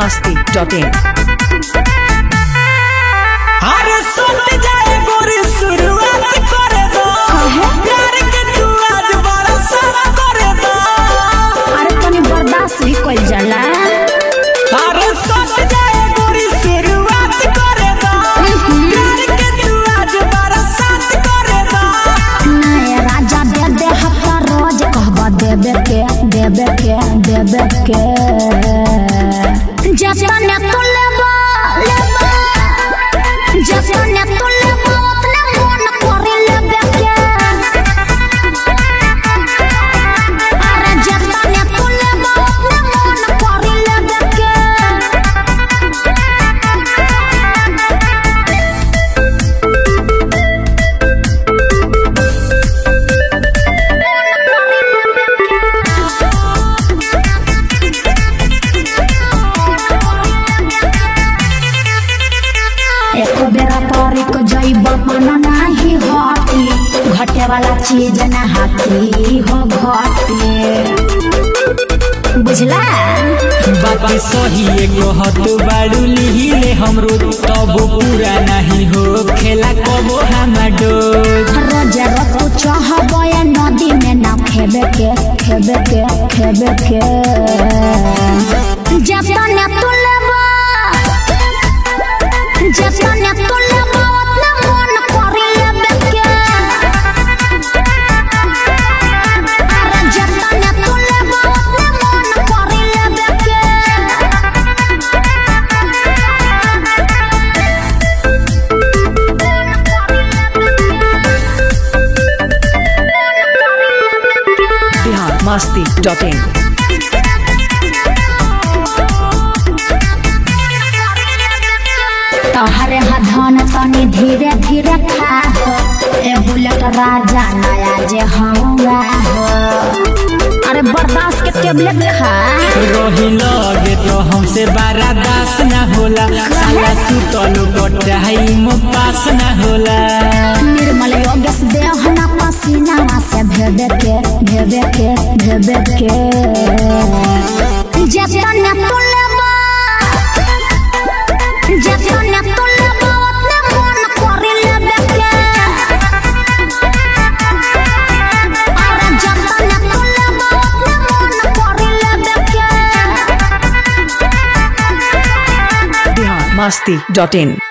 masti.in. अरे सुन जाए गोरी शुरुआत करे दो प्यार के तू आज बड़ा सारा करे दो अरे तनी बर्दाश्त भी कइल जाला अरे सुन जाए गोरी शुरुआत करे दो प्यार के तू आज बड़ा साथ करे दो नए राजा दे दे हफ्ता रोज कहबा देबे के देबे के देबे के जतने तू लेबा लेबा जतने तू लेबा उतने मन करे लेबे के अरे जतने तू लेबा उतने मन करे लेबे के एक बेरा परी को जैब मन नाही हटी घटे वाला चीज ना हाथी हो घटे बुझला बात सही कहत बाड़ू लिहिले हमरो तब पूरा नहीं हो खेला कबो हमाडो रोजे रोज चाहब या नदी में ना खेबे के खेबे के खेबे के जतने तू लेबा जतने तू लेबा उतने मन करी लेबे के अरे जतने तू लेबा उतने मन करी लेबे के Bihar masti.in. तोहरे हधन तनी धीरे धीरे खा हो ए बुलेट राजा नया जे हौवा हो अरे बर्दाश्त के टेबलेट खा रही लगे तो हमसे बारा दास ना होला साला सुतल कटाई में पास ना होला निर्मल योगेश देह ना पसीना से भेबे के भेबे के भेबे के जतने तू लेबा जतने तू लेबा उतने मन करी लेबे के अरे जतने तू लेबा उतने मन करी लेबे के Bihar masti.in.